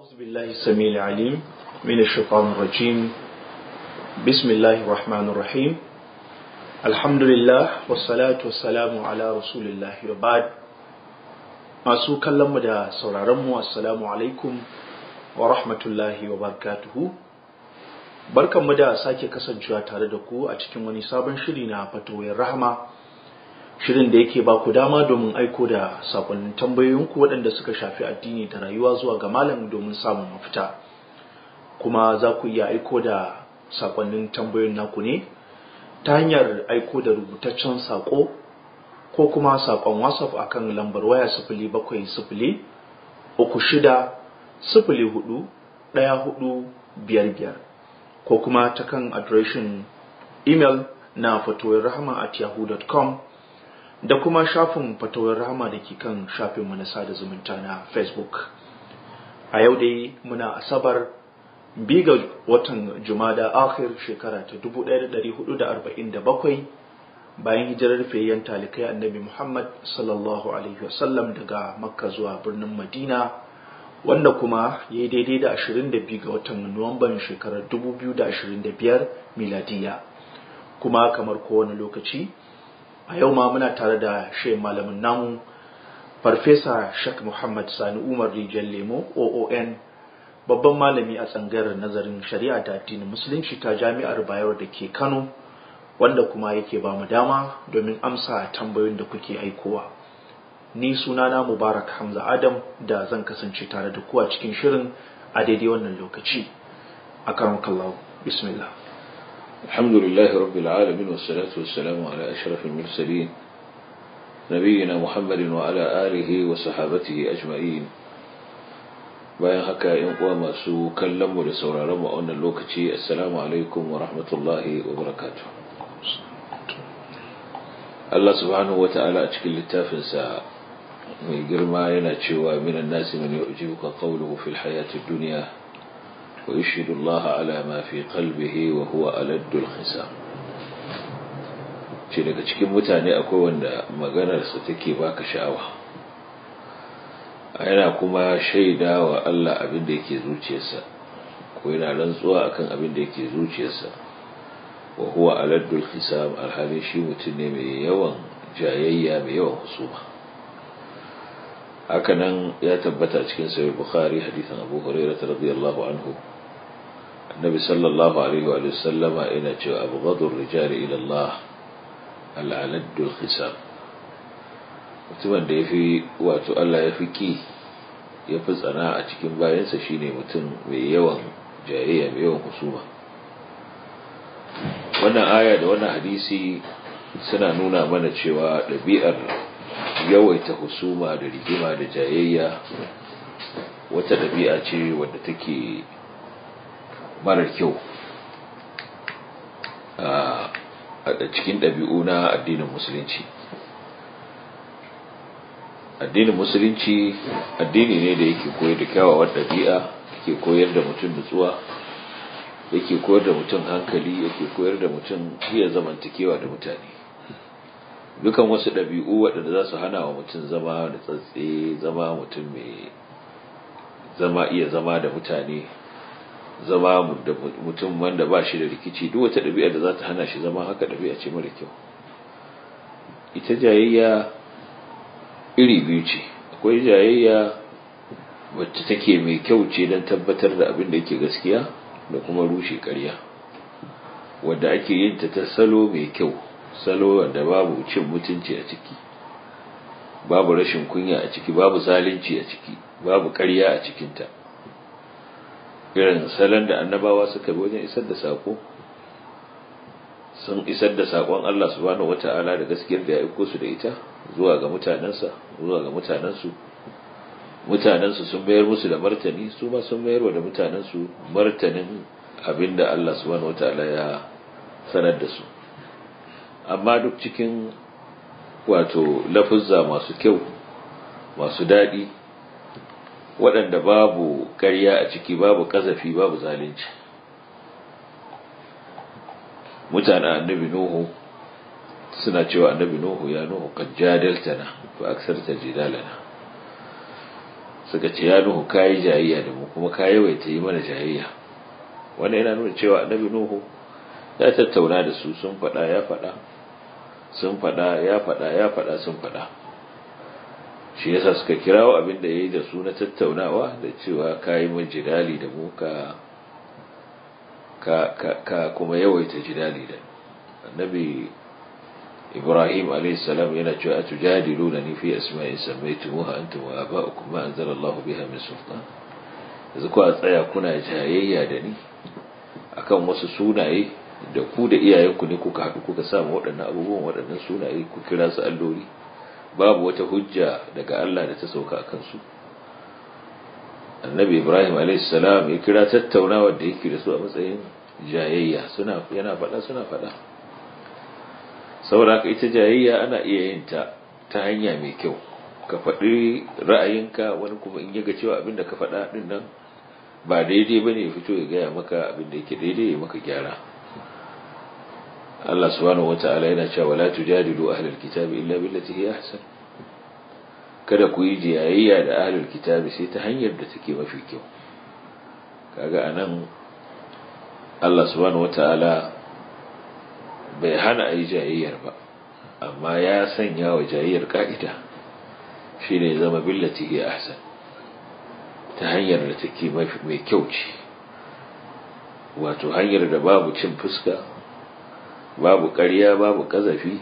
أعوذ بالله السميع العليم من الشيطان الرجيم بسم الله الرحمن الرحيم الحمد لله والصلاة والسلام على رسول الله وبعد masu kallonmu da sauraronmu assalamu alaikum wa rahmatullahi wa barakatuhu barkanmu da sake kasancewa tare da ku a cikin wani sabon shiri na fatoyin rahama shirin da yake ba ku dama domin aiko da sakonnin tambayoyinku waɗanda suka shafi addini da rayuwa zuwa ga malam domin samun mafita kuma za ku iya aiko da sakonnin tambayoyin naku ne ta hanyar aiko da rubutaccen sako ko kuma sakon whatsapp akan lambar waya sifili bakwai sifili uku shida sifili hudu ɗaya hudu biyar biyar ko kuma ta kan adireshin imel na fatoyin rahama at yahoo.com da kuma shafin fatawar rahama da ke kan shafin na sada zumunta na facebook a yau dai muna asabar biga watan jumada akhir shekara ta 1447 bayan hijirar fayyan talikai annabi muhammad sallallahu alaihi wasallam daga makka zuwa birnin madina wanda kuma ya yi daidai da 22 ga watan nuwamban shekarar 2025 miladiya kuma kamar kowane lokaci a yau ma muna tare da shi malamin namu farfesa shak muhammad sani umar rijiyar lemo oon babban malami a tsangarar nazarin shari'a da addinin musulunci ta jami'ar bayero da ke kano wanda kuma yake ba mu dama domin amsa tambayoyin da kuke aikowa ni sunana mubarak hamza adam da zan kasance tare da ku a cikin shirin a daidai wannan lokaci a karamakallahu bismillah الحمد لله رب العالمين والصلاة والسلام على أشرف المرسلين نبينا محمد وعلى آله وصحابته أجمعين bayan haka yan uwa masu kallon mu da sauraron mu a wannan lokaci assalamu alaikum wa rahmatullahi wa barakatuh Allah subhanahu wata'ala a cikin littafinsa mai girma yana cewa minan nasi man yu'jibuka qawluhu fil hayatid dunya ويشهد الله على ما في قلبه وهو ألد الخصام ce daga cikin mutane akwai wanda maganarsa take baka sha'awa yana kuma shaida wa Allah abin da yake zuciyarsa ko yana rantsuwa akan abin da yake zuciyarsa wa huwa aladdul khisam alhali shi mutum ne mai yawan jayayya mai yawan husuma hakanan ya tabbata cikin sahih bukhari hadisin abu hurairah radiyallahu anhu النبي صلى الله عليه وآله وسلم إن جاء أبغض الرجال إلى الله العلد الخسام mutumin da ya fi wato Allah ya fi ki ya fi tsana a cikin bayansa shine mutum mai yawan jayayya mai yawan husuma wannan aya da wannan hadisi suna nuna mana cewa ɗabi'ar yawaita husuma da rigima da jayayya wata ɗabi'a ce wadda take marar kyau a cikin ɗabi'u na addinin musulunci addinin musulunci addini ne da yake koyar da kyawawan ɗabi'a yake koyar da mutum nutsuwa yake koyar da mutum hankali yake koyar da mutum iya zamantakewa da mutane dukan wasu ɗabi'u waɗanda za su hana wa mutum zama da tsatse zama mutum mai zama iya zama da mutane zama da mutum wanda ba shi da rikici duk wata ɗabi'a da za ta hana shi zama haka ɗabi'a ce mara kyau ita jayayya iri biyu ce akwai jayayya wacce take mai kyau ce don tabbatar da abin da yake gaskiya da kuma rushe ƙarya wadda ake yin ta ta salo mai kyau salo wanda babu cin mutunci a ciki babu rashin kunya a ciki babu zalunci a ciki babu ƙarya a cikinta irin salon da annabawa suka bi wajen isar da sako sun isar da sakon Allah subhanahu wata'ala da gaskiyar da ya aiko su da ita zuwa ga mutanensa zuwa ga mutanensu mutanensu sun bayar musu da martani su ma sun mayar da mutanensu martanin abinda Allah subhanahu wata'ala ya sanar da su amma duk cikin wato lafuzza masu kyau masu daɗi waɗanda babu ƙarya a ciki babu ƙazafi babu zalunci mutanen annabi nuhu suna cewa annabi nuhu ya nuhu kan jadaltana fa aksarta jidalana suka ce ya nuhu kayi jayayya da mu kuma ka yawaita yi mana jayayya wannan yana nuna cewa annabi nuhu ya tattauna da su sun faɗa ya faɗa sun faɗa ya faɗa ya faɗa sun faɗa shi yasa suka kirawo abin da ya yi da su na tattaunawa da cewa ka yi min jidali da mu ka ka kuma yawaita jidali da annabi ibrahim alaihissalam yana cewa a tujadiluna ni fi asma'in sammaytumuha antum wa aba'ukum ma anzala Allah biha min sultan yanzu ku tsaya kuna jayayya da ni akan wasu sunaye da ku da iyayenku ne kuka haɗu kuka samu waɗannan abubuwan waɗannan sunaye ku kira su alloli babu wata hujja daga Allah da ta sauka a kansu annabi ibrahim alaihissalam ya kira tattaunawar da yake da su a matsayin jayayya suna yana faɗa suna faɗa saboda haka ita jayayya ana iya yin ta ta hanya mai kyau ka faɗi ra'ayinka wani kuma in yaga cewa abin da ka faɗa ɗin nan ba daidai ba ne ya fito ya gaya maka abin da yake daidai ya maka gyara Allah subhanahu wata'ala yana cewa wala tujadilu ahlul kitabi illa billati hi ahsan kada ku yi jayayya da ahlul kitabi sai ta hanyar da take mafi kyau kaga anan Allah subhanahu wata'ala bai hana a yi jayayyar ba amma ya sanya wa jayayyar ka'ida shi ne zama billati ya ahsan ta hanyar da take mai kyau ce wato hanyar da babu cin fuska babu ƙarya babu ƙazafi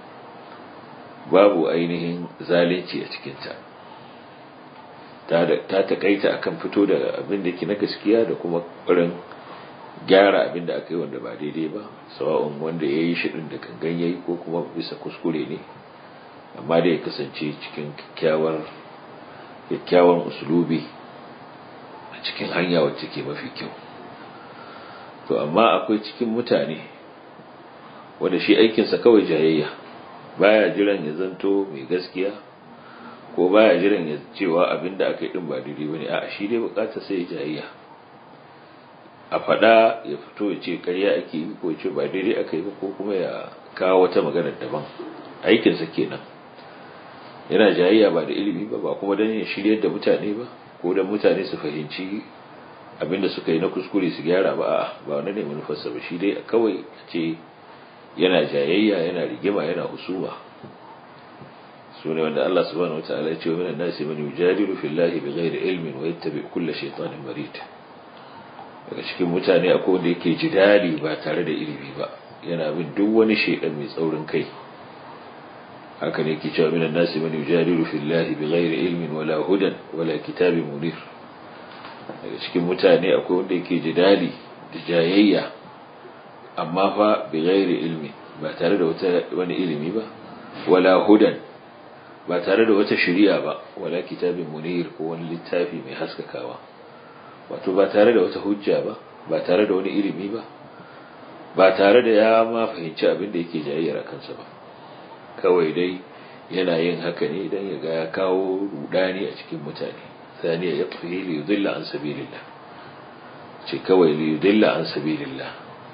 babu ainihin zalunci a cikinta ta taƙaita akan fito da abin da ke na gaskiya da kuma ƙwarin gyara abin da aka yi wanda ba daidai ba sawa'un wanda ya yi shiɗin da gangan ya yi ko kuma bisa kuskure ne amma da ya kasance cikin kyakkyawan usulubi a cikin hanya wacce ke mafi kyau to amma akwai cikin mutane wanda shi aikinsa kawai jayayya baya jiran ya zanto mai gaskiya ko baya jiran ya cewa abin da aka yi din ba daidai ba ne a shi dai bukatar sai jayayya a faɗa ya fito ya ce ƙarya ake yi ko ce ba daidai aka yi ba ko kuma ya kawo wata magana daban aikinsa kenan yana jayayya ba da ilimi ba ba kuma don ya shiryar da mutane ba ko don mutane su fahimci abinda suka yi na kuskure su gyara ba a ba wani ne manufarsa ba shi dai kawai ce yana jayayya yana rigima yana husuma su ne wanda Allah subhanahu wataala ya ce wa minan nasi man yujadilu fillahi bighairi ilmin wa yattabi kulla shaytanin marid daga cikin mutane akwai wanda yake jidali ba tare da ilimi ba yana bin duk wani shaidan mai tsaurin kai haka ne ke cewa minan nasi man yujadilu fillahi bighairi ilmin wala hudan wala kitabin munir daga cikin mutane akwai wanda yake jidali da jayayya amma fa bighairi ilmi ba tare da wata wani ilimi ba wala hudan ba tare da wata shari'a ba wala kitabin munir ko wani littafi mai haskakawa wato ba tare da wata hujja ba ba tare da wani ilimi ba ba tare da ya ma fahimci abin da yake jayayyar kansa ba kawai dai yana yin haka ne don ya ga ya kawo rudani a cikin mutane saniya ya tafi li yudilla an sabilillah ce kawai li yudilla an sabilillah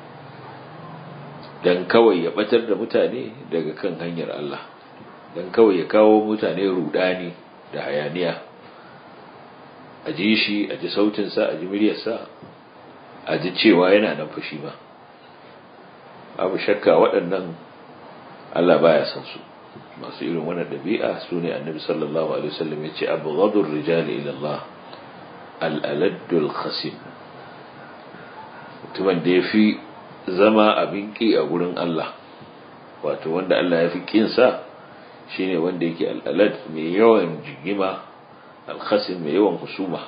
dan kawai ya batar da mutane daga kan hanyar Allah dan kawai ya kawo mutane rudani da hayaniya a ji shi a ji sautinsa a ji muryarsa a ji cewa yana nan fushi ba abu shakka waɗannan Allah baya san su masu irin wannan ɗabi'a su ne annabi sallallahu alaihi wasallam ya ce abu gadur rijali ila Allah al'aladdul khasim mutumin da ya fi zama abin ƙi a gurin Allah wato wanda Allah ya fi ƙinsa shine wanda yake al'alad mai yawan jigima alkhasim mai yawan husuma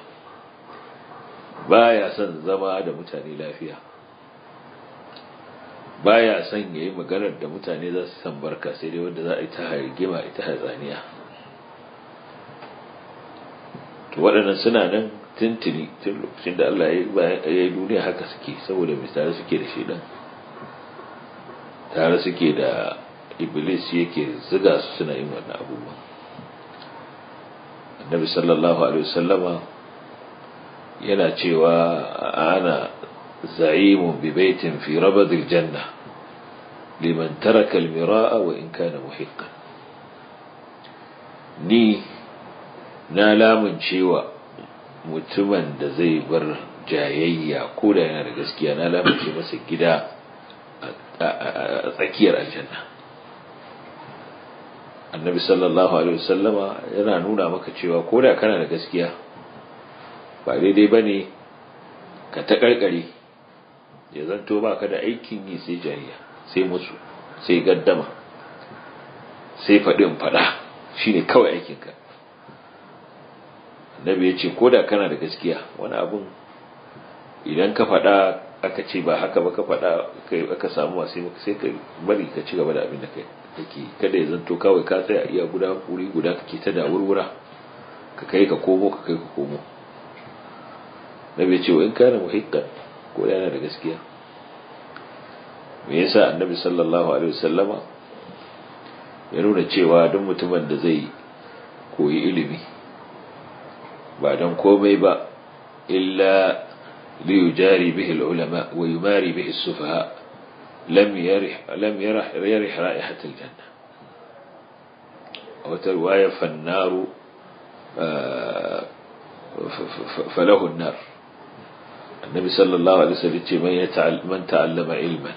baya son zama da mutane lafiya baya son yayi maganar da mutane za su san barka sai dai wanda za a yi ta hargima ita hatsaniya to waɗannan suna nan tuntuni tun lokacin da Allah ya yi duniya haka suke saboda mai tare suke da shedan tare suke da iblis yake ziga su suna yin wannan abubuwan annabi sallallahu alaihi wasallama yana cewa ana za'imun bi baitin fi rabadil janna liman taraka almira'a wa in kana muhiqqan ni na lamun cewa mutumin da zai bar jayayya ko da yana da gaskiya na lamunce masa gida a tsakiyar aljanna annabi sallallahu alaihi wasallama yana nuna maka cewa ko da kana da gaskiya ba daidai ba ne ka ta karkare ya zanto ba ka da aikin yi sai jariya sai musu sai gaddama sai faɗin faɗa shi ne kawai aikinka annabi ya ce ko da kana da gaskiya wani abun idan ka faɗa aka ce ba haka ba ka faɗa aka samu masu sai ka bari ka ci gaba da abin da kake kada ya zanto kawai ka tsaya iya guda wuri guda kake ta da wurwura ka kai ka komo ka kai ka komo nabi ce wa in kana muhiqqan ko yana da gaskiya me yasa annabi sallallahu alaihi wasallama ya nuna cewa duk mutumin da zai koyi ilimi ba don komai ba illa liyujari bihi ulama wa yumari bihi sufaha lam yarih lam yarih yarih ra'ihat aljanna aw tarwaya fannaru falahu an-nar النبي صلى الله عليه وسلم ce man yata'al man ta'allama ilman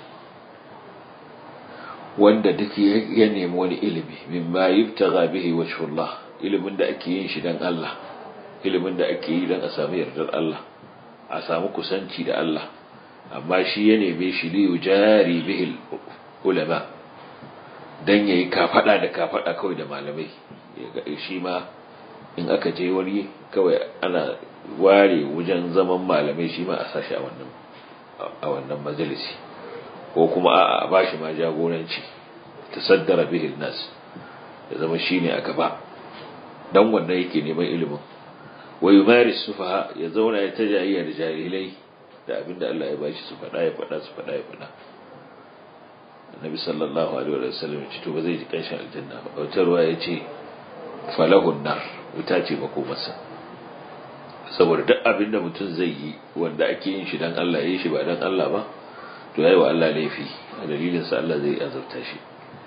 wanda duk ya nemi wani ilimi mimma yubtaga bihi wajhullah ilimin da ake yin shi dan Allah ilimin da ake yi dan a samu yardar Allah a samu kusanci da Allah amma shi ya neme shi li yujari bihi ulama dan yayi kafada da kafada kawai da malamai shi ma in aka je wani kawai ana ware wajen zaman malamai shi ma a sashi a wannan a wannan majalisi ko kuma a ba shi ma jagoranci tasaddara bihi nas ya zama shine a gaba dan wannan yake neman ilimin wa yumaris sufaha ya zauna ya tajayya da jahilai da abinda Allah ya bashi su fada ya fada su fada ya fada annabi sallallahu alaihi wa sallam ya ce to ba zai ji kanshin aljanna ba wata ruwa ya ce falahun nar wuta ce makomarsa saboda duk abin da mutum zai yi wanda ake yin shi dan Allah ya yi shi ba dan Allah ba to yayi wa Allah laifi a dalilin sa Allah zai azabta shi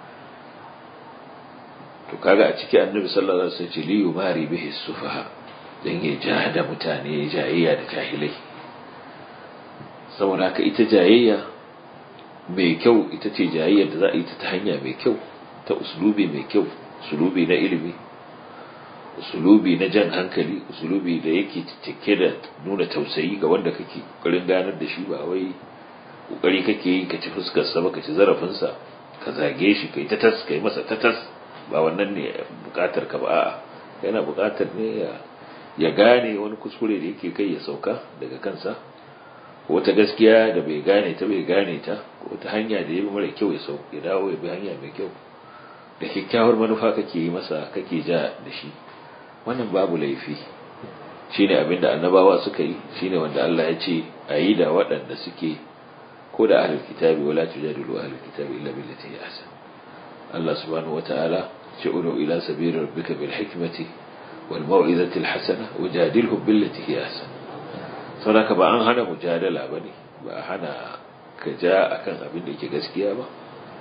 to kaga a ciki annabi sallallahu alaihi wasallam ce li yumari bihi sufaha dan ya jahada mutane jayayya da jahilai saboda haka ita jayayya mai kyau ita ce jayayya da za a yi ta hanya mai kyau ta uslubi mai kyau uslubi na ilimi usulubi na jan hankali usulubi da yake cike da nuna tausayi ga wanda kake kokarin ganar da shi ba wai kokari kake yi ka ci fuskar sa ba ka ci zarafin sa ka zage shi kai ta tas kai masa ta tas ba wannan ne bukatar ka ba a'a yana bukatar ne ya ya gane wani kuskure da yake kai ya sauka daga kansa ko wata gaskiya da bai gane ta bai gane ta ko wata hanya da ya bi mara kyau ya sauka ya dawo ya bi hanya mai kyau da kyakkyawar manufa kake yi masa kake ja da shi wannan babu laifi shine abinda annabawa suka yi shine wanda Allah ya ce a yi da waɗanda suke ko da ahlul kitabi wala tujadilu ahlul kitabi illa billati hi ahsan Allah subhanahu wataala ce udu ila sabili rabbika bil hikmati wal mau'izati al hasana wajadilhum billati hi ahsan saboda ba an hana mujadala bane ba a hana ka ja akan abin da yake gaskiya ba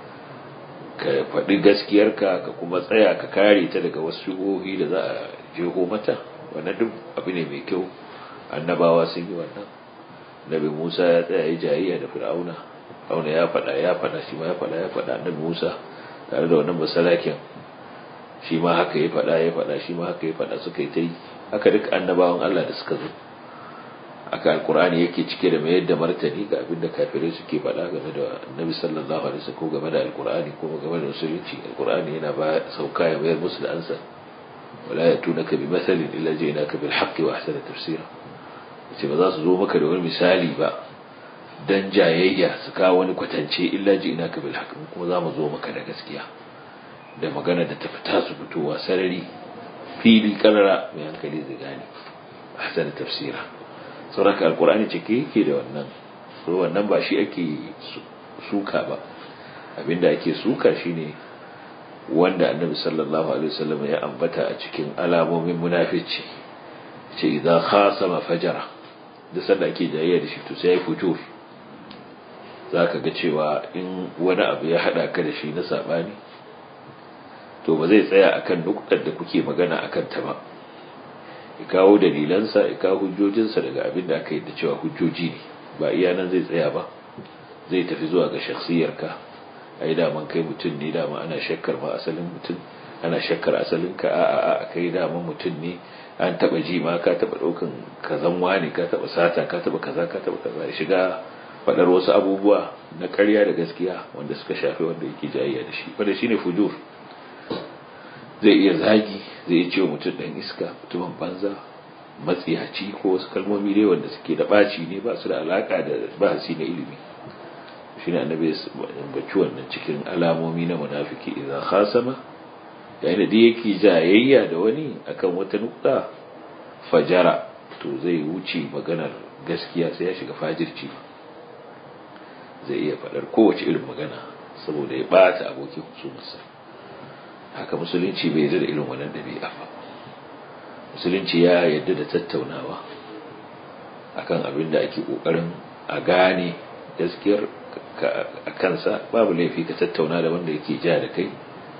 ka faɗi gaskiyarka ka kuma tsaya ka kare ta daga wasu shubuhohi da za a jeho mata wannan duk abu ne mai kyau annabawa sun yi wannan nabi musa ya tsaya ya jayayya da fir'auna fir'auna ya faɗa ya faɗa shi ma ya faɗa ya faɗa annabi musa tare da wannan basalakin shi ma haka ya faɗa ya faɗa shi ma haka ya faɗa suka yi ta yi haka duk annabawan allah da suka zo aka alkur'ani yake cike da mayar da martani ga abin da kafirai suke faɗa game da annabi sallallahu alaihi wasallam ko game da alkur'ani ko game da musulunci alkur'ani yana ba sauka ya mayar musu da ansa wala yatunaka bi mathalin illa jaynaka bil haqqi wa ahsana tafsira ce ba za su zo maka da wani misali ba dan jayayya su kawo wani kwatance illa jaynaka bil haqqi kuma za mu zo maka da gaskiya da magana da ta fita su fitowa sarari fili karara mai hankali zai gane ahsana tafsira sauraka alkur'ani cike yake da wannan so wannan ba shi ake suka ba abinda ake suka shine wanda annabi sallallahu alaihi wasallam ya ambata a cikin alamomin munafici ce idan khasama fajara da sanda ake jayayya da shi to sai ya fito zaka ga cewa in wani abu ya hada ka da shi na sabani to ba zai tsaya akan nuktar da kuke magana akan ta ba ya kawo dalilansa ya kawo hujjojinsa daga abin da aka yi da cewa hujjoji ne ba iya nan zai tsaya ba zai tafi zuwa ga shakhsiyarka ai daman kai mutum ne dama ana shakkar ma asalin mutum ana shakkar asalin ka a a a kai dama mutum ne an taba ji ma ka taba daukan kazan wani ka taba sata ka taba kaza ka taba kaza ya shiga fadar wasu abubuwa na ƙarya da gaskiya wanda suka shafi wanda yake jayayya da shi wanda shine fujur zai iya zagi zai iya cewa mutum dan iska mutumin banza matsiyaci ko wasu kalmomi dai wanda suke da ɓaci ne ba su da alaka da bahasi na ilimi shi ne annabi baci wannan cikin alamomi na munafiki idan khasama yayin da duk yake jayayya da wani akan wata nukta fajara to zai wuce maganar gaskiya sai ya shiga fajirci zai iya faɗar kowace irin magana saboda ya ɓata abokin husumarsa haka musulunci bai yarda da irin wannan ɗabi'a ba musulunci ya yarda da tattaunawa akan abin da ake ƙoƙarin a gane gaskiyar a kansa babu laifi ka tattauna da wanda yake ja da kai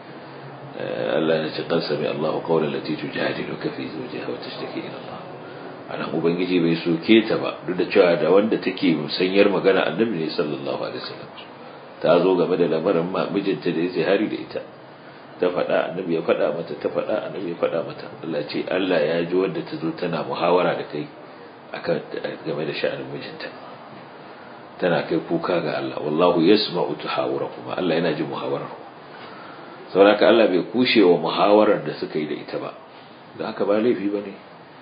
Allah ya ce kan sami Allah qawlan lati tujadiluka fi zawjiha wa tashtaki ila Allah ana ubangiji bai soke ta ba duk da cewa da wanda take musanyar magana annabi ne sallallahu alaihi wasallam ta zo game da lamarin mijinta da yake hari da ita ta faɗa annabi ya faɗa mata ta faɗa annabi ya faɗa mata Allah ce Allah ya ji wanda ta zo tana muhawara da kai akan game da sha'anin mijinta tana kai kuka ga Allah wallahu yasma'u tahawurakum Allah yana jin muhawarar saboda Allah bai kushe wa muhawarar da suka yi da ita ba da haka ba laifi bane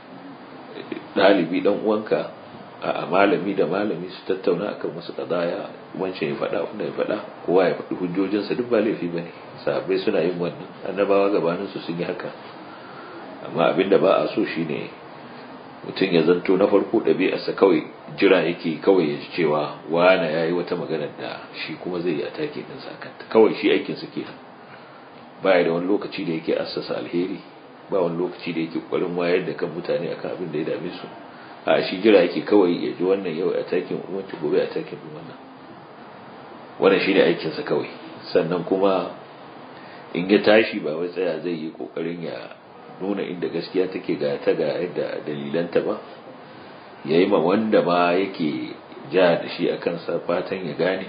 dalibi dan uwanka a malami da malami su tattauna akan wasu kadaya wancan ya faɗa wanda ya faɗa kowa ya faɗi hujjojinsa duk ba laifi bane sahabbai suna yin wannan annabawa gabanin su sun yi haka amma abinda ba a so shine mutum ya zanto na farko ɗabi'arsa kawai jira yake kawai ya ji cewa wane ya yi wata maganar da shi kuma zai yi a take ɗin sakanta kawai shi aikinsa ke baya da wani lokaci da yake assasa alheri ba wani lokaci da yake ƙwarin wayar da kan mutane akan abin da ya dame su a shi jira yake kawai ya ji wannan yau a takin wancan gobe a takin wannan wannan shi ne aikinsa kawai sannan kuma in ya tashi ba wai tsaya zai yi ƙoƙarin ya nuna inda gaskiya take ga ta ga yadda dalilanta ba ya yi ma wanda ma yake ja da shi a kansa fatan ya gane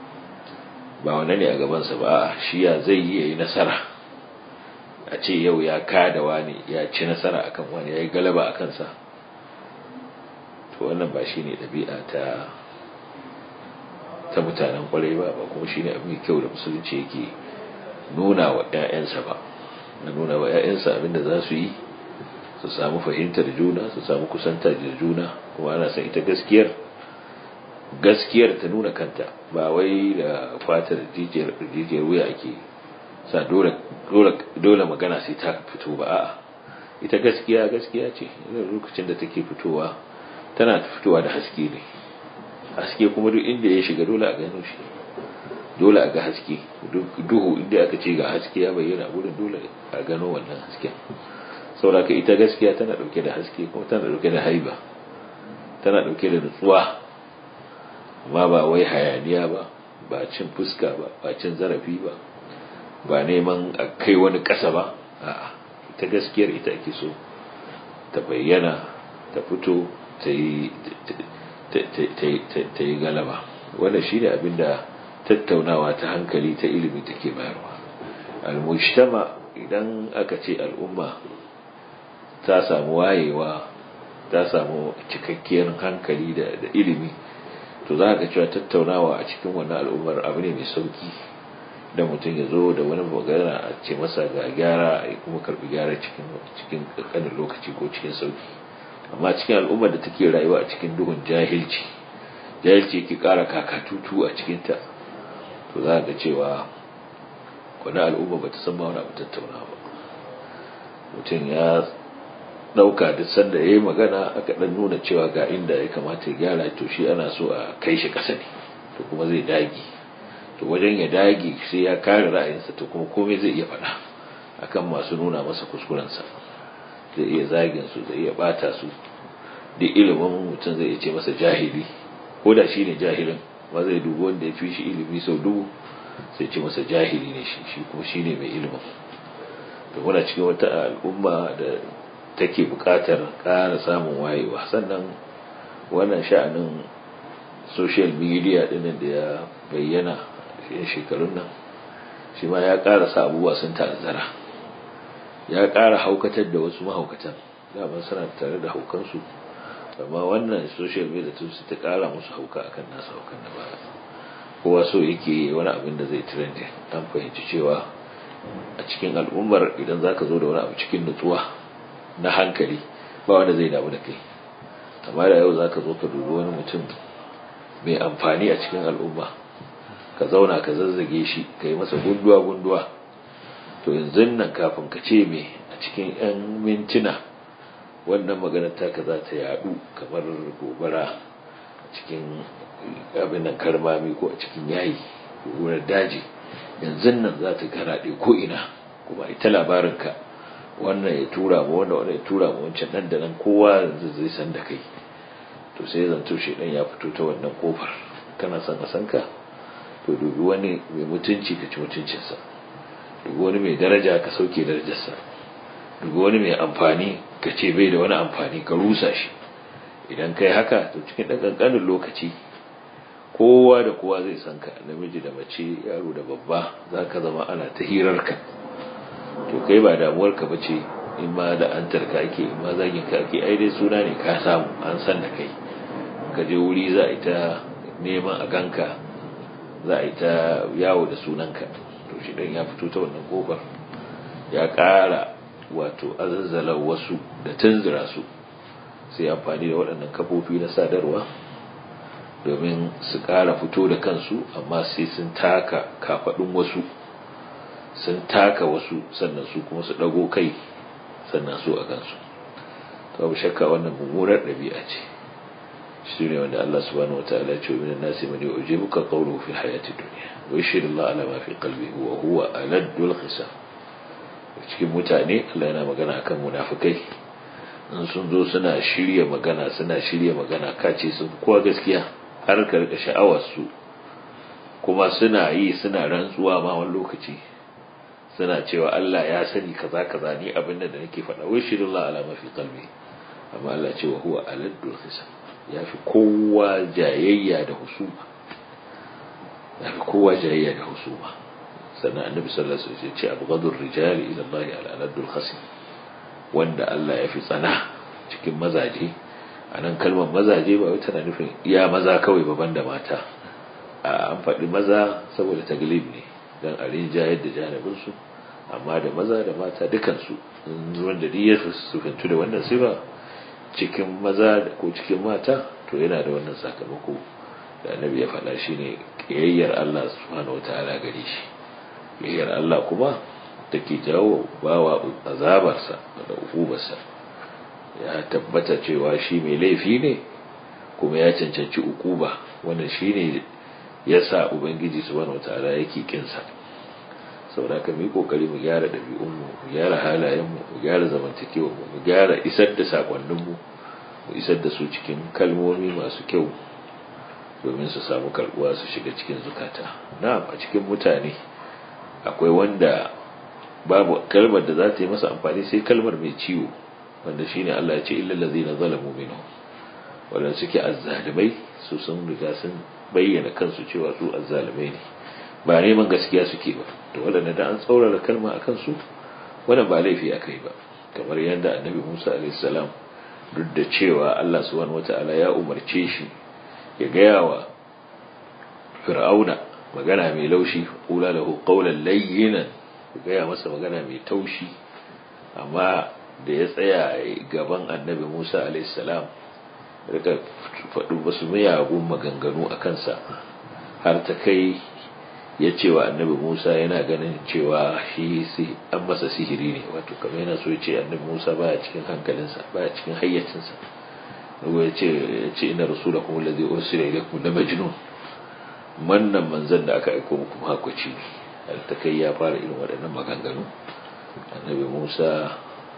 ba wane ne a gabansa ba shi ya zai yi ya yi nasara a ce yau ya kada wani ya ci nasara akan wani ya yi galaba a kansa to wannan ba shi ne ɗabi'a ta ta mutanen kwarai ba ba kuma shi ne abin kyau da musulunci yake nuna wa 'ya'yansa ba na nuna wa 'ya'yansa abinda za su yi su samu fahimtar juna su samu kusanta da juna kuma ana san ita gaskiyar gaskiyar ta nuna kanta ba wai da fatar jijiyar wuya ake sa dole magana sai ta fito ba a'a ita gaskiya gaskiya ce lokacin da take fitowa tana fitowa da haske ne haske kuma duk inda ya shiga dole a gano shi dole a ga haske duhu inda aka ce ga haske ya bayyana wurin dole a gano wannan hasken sauraka ita gaskiya tana dauke da haske kuma tana dauke da haiba tana dauke da nutsuwa amma ba wai hayaniya ba ba cin fuska ba ba cin zarafi ba ba neman a kai wani ƙasa ba a'a ita gaskiyar ita ake so ta bayyana ta fito ta yi galaba wannan shine abinda tattaunawa ta hankali ta ilimi take bayarwa al-mujtama idan aka ce al'umma ta samu wayewa ta samu cikakkiyar hankali da ilimi to za ka cewa tattaunawa a cikin wannan al'ummar abu ne mai sauki da mutum ya zo da wani magana a ce masa ga gyara a kuma karbi gyara cikin cikin kankanin lokaci ko cikin sauki amma cikin al'ummar da take rayuwa a cikin duhun jahilci jahilci yake kara kakatutu a cikinta to za ga cewa wani al'umma ba ta san ma wani abu tattauna ba mutum ya ɗauka duk sanda ya yi magana aka ɗan nuna cewa ga inda ya kamata ya gyara to shi ana so a kai shi ƙasa ne to kuma zai dagi to wajen ya dagi sai ya kare ra'ayinsa to kuma komai zai iya faɗa akan masu nuna masa kuskurensa zai iya zagin su zai iya bata su duk ilimin mutum zai iya ce masa jahili ko da shi ne jahilin ba zai dubi wanda ya fi shi ilimi sau dubu sai ce masa jahili ne shi shi kuma shi ne mai ilimin to muna cikin wata al'umma da take buƙatar ƙara samun wayewa sannan wannan sha'anin social media ɗinin da ya bayyana a shekarun nan shi ma ya ƙara sa abubuwa sun ta'azzara ya ƙara haukatar da wasu mahaukatan daman suna tare da haukansu amma wannan social media tun su ta ƙara musu hauka akan nasu haukan na baya kowa so yake wani abin da zai trending an fahimci cewa a cikin al'ummar idan za ka zo da wani abu cikin nutsuwa na hankali ba wanda zai damu da kai amma da yau za ka zo ka dubi wani mutum mai amfani a cikin al'umma ka zauna ka zazzage shi ka yi masa gunduwa-gunduwa to yanzu nan kafin ka ce me a cikin 'yan mintuna wannan maganar taka za ta yadu kamar gobara a cikin abin nan karmami ko a cikin yayi wurin daji yanzu nan za ta karaɗe ko ina kuma ita labarinka wannan ya tura ma wannan wannan ya tura ma wancan nan da nan kowa yanzu zai san da kai to sai zanto shi dan ya fito ta wannan kofar kana son a san ka to dubi wani mai mutunci ka ci mutuncinsa dubi wani mai daraja ka sauke darajarsa dubi wani mai amfani ka ce bai da wani amfani ka rusa shi idan kai haka to cikin ɗan ƙanƙanin lokaci kowa da kowa zai san ka namiji da mace yaro da babba za ka zama ana ta hirarka to kai ba damuwar ka bace in ma da an tarka ake in ma zagin ka ake ai dai suna ne ka samu an san da kai ka je wuri za a yi ta neman a ganka za a yi ta yawo da sunanka to shi dan ya fito ta wannan kofar ya ƙara wato azazzala wasu da tunzura su sai amfani da waɗannan kafofi na sadarwa domin su ƙara fito da kansu amma sai sun taka kafaɗin wasu sun taka wasu sannan su kuma su ɗago kai sannan su a kansu to abu shakka wannan mummunar ɗabi'a ce shi ne wanda Allah subhanahu wa ta'ala ce min nasi man yu'jibuka qawluhu fi hayati dunya wa yashhadu Allah ala ma fi qalbihi wa huwa aladul khisam cikin mutane Allah yana magana akan munafikai in sun zo suna shirya magana suna shirya magana kace sun kowa gaskiya har ka rika sha'awar su kuma suna yi suna rantsuwa ma wani lokaci suna cewa Allah ya sani kaza kaza ni abin da nake faɗa wai shirin Allah ala mafi qalbi amma Allah ce wa huwa aladul hisab yafi kowa jayayya da husuma yafi kowa jayayya da husuma sannan annabi sallallahu alaihi wasallam ya ce abghadur rijali ila Allah ala aladul khasim wanda Allah ya fi tsana cikin mazaje a nan kalmar mazaje ba wata na nufin iya maza kawai ba banda mata a an faɗi maza saboda taglib ne don a rinjayar da janibinsu amma da maza da mata dukansu wanda duk ya sufintu da wannan sifa cikin maza ko cikin mata to yana da wannan sakamako da annabi ya faɗa shine kiyayyar Allah subhanahu wataala gare shi kiyayyar Allah kuma take jawo bawa azabarsa da ukubarsa ya tabbata cewa shi mai laifi ne kuma ya cancanci ukuba wannan shine yasa ubangiji subhanahu wataala yake kinsa saboda ka mu kokari mu gyara dabi'un mu mu gyara halayen mu mu gyara zamantakewar mu mu gyara isar da sakonnin mu mu isar da su cikin kalmomi masu kyau domin su samu karbuwa su shiga cikin zukata na'am a cikin mutane akwai wanda babu kalmar da za ta yi masa amfani sai kalmar mai ciwo wanda shine Allah ya ce illal ladzina zalamu minhum wanda suke azzalimai su sun riga sun bayyana kansu cewa su azzalimai ne ba neman gaskiya suke ba to wadanda da an tsaurara kalma akan su wannan ba laifi akai ba kamar yadda annabi Musa alaihi salam duk da cewa Allah subhanahu wataala ya umarce shi ya gaya wa fir'auna magana mai laushi qula lahu qawlan layyinan ku gaya masa magana mai taushi amma da ya tsaya gaban annabi musa alaihissalam rika faɗi wasu miyagun maganganu a kansa har ta kai ya ce wa annabi musa yana ganin cewa shi an masa sihiri ne wato kamar yana so ya ce annabi musa baya cikin hankalinsa baya cikin hayyacinsa ruwa ya ce ina rasula kuma lazi ursila ilaikum la majnun wannan manzon da aka aiko muku hakwaci ne har ta kai ya fara irin waɗannan maganganu annabi musa